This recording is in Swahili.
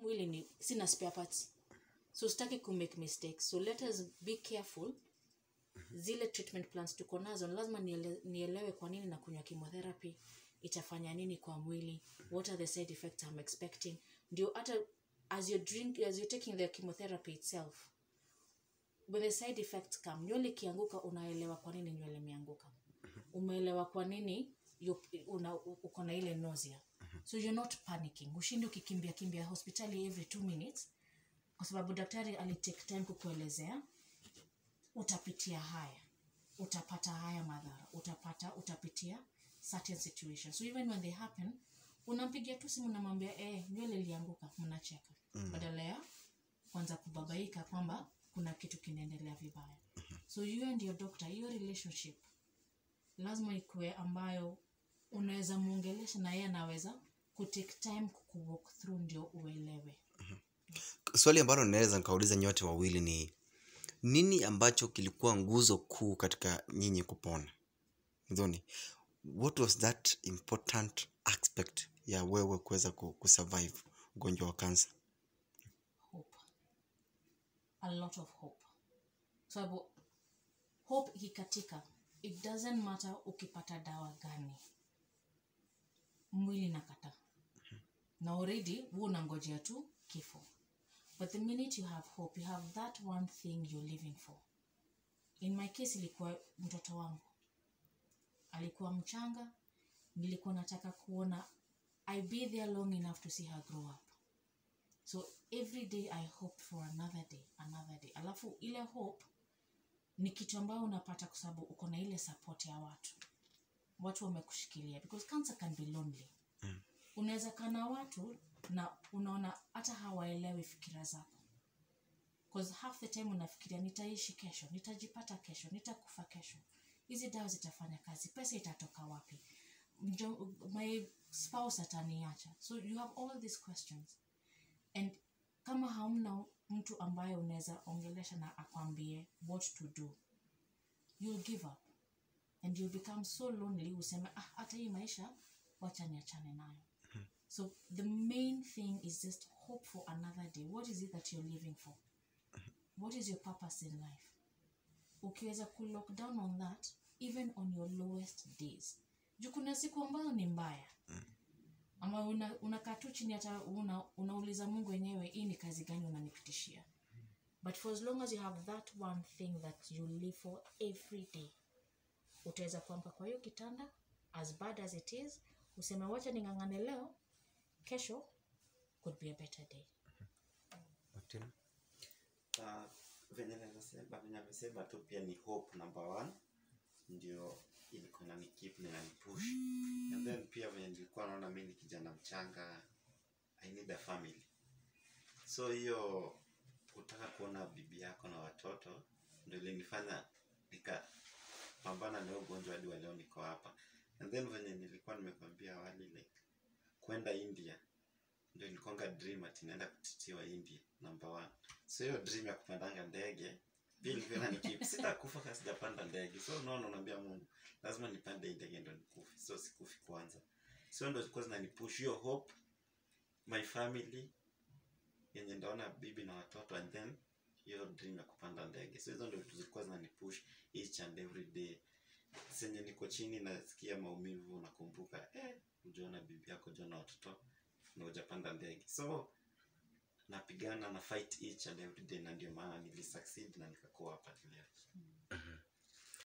mwili ni sina spare parts so sitaki ku make mistakes so let us be careful zile treatment plans tuko nazo lazima niele, nielewe kwa nini nakunywa chemotherapy itafanya nini kwa mwili what are the side effects i'm expecting ndio hata as you drink as you're taking the chemotherapy itself when the side effects come nywele ikianguka unaelewa kwa nini nywele imeanguka umeelewa kwa nini you- una- uko na ile nausea so you're not panicking ushindi ukikimbia kimbia hospitali every two minutes kwa sababu daktari alitake time kukuelezea utapitia haya utapata haya madhara utapata utapitia certain situations so even when they happen unampigia tu simu namwambia eh, nywele ilianguka mnacheka mm. badala ya kwanza kubabaika kwamba kuna kitu kinaendelea vibaya so you and your doctor hiyo relationship lazima ikuwe ambayo unaweza muongelesha na yeye anaweza kutake time kukuwalk through ndio uelewe swali ambalo naweza nikauliza nyote wawili ni nini ambacho kilikuwa nguzo kuu katika nyinyi kupona mdhoni what was that important aspect ya wewe kuweza ku- kusurvive ugonjwa wa kansa hope a lot of hope sababu hope ikikatika it doesn't matter ukipata dawa gani mwili nakata na already hu unangojea tu kifo but the minute you have hope you have that one thing you're living for in my case ilikuwa mtoto wangu alikuwa mchanga nilikuwa nataka kuona i be there long enough to see her grow up so every day i hope for another day another day alafu ile hope ni kitu ambayo unapata kwa sababu uko na ile support ya watu watu wamekushikilia because cancer can be lonely Mm. unaweza kaa na watu na unaona hata hawaelewi fikira zako because half the time unafikiria nitaishi kesho nitajipata kesho nitakufa kesho hizi dawa zitafanya kazi pesa itatoka wapi Mjo, my spouse ataniacha so you have all these questions and kama hauna mtu ambaye unaweza ongelesha na akwambie what to do you'll give up and you'll become so lonely useme ah, hata hii maisha wacha niachane nayo so the main thing is just hope for another day what is it that you're living for what is your purpose in life ukiweza ku lock down on that even on your lowest days juu kuna siku ambazo ni mbaya ama unakaa una unakaa tu chini hata una, unauliza mungu wenyewe hii ni kazi gani unanipitishia but for as long as you have that one thing that you live for every day utaweza kuamka kwa hiyo kitanda as bad as it is useme wacha ning'ang'ane leo kesho could be a better day uh, venye naweza sema venye amesema tu pia ni hope number one ndio ilikuwa inanikeep na inanipush and then pia venye nilikuwa naona mi ni kijana mchanga i need a family so hiyo kutaka kuona bibi yako na watoto ndio ilinifanya nikapambana na hiyo ugonjwa hadi wa leo niko hapa and then venye nilikuwa nimekwambia awali like kwenda india ndio ilikuanga dream ati naenda kutitiwa india number one so hiyo dream ya kupandanga ndege pia ilikuwa inanikeep sitakufa kama sijapanda ndege so unaona unaambia mungu lazima nipande hii ndege ndo nikufe so sikufi kwanza so ndo zilikuwa zinanipush hiyo hope my family yenye ndaona bibi na watoto and then hiyo dream ya kupanda ndege so hizo ndo vitu zilikuwa zinanipush each and every day senye niko chini nasikia maumivu nakumbuka eh, ujaona bibi yako ujaona watoto na ujapanda ndege so napigana na fight each and every day na ndio maana nilisucceed na nikakuwa hapa leo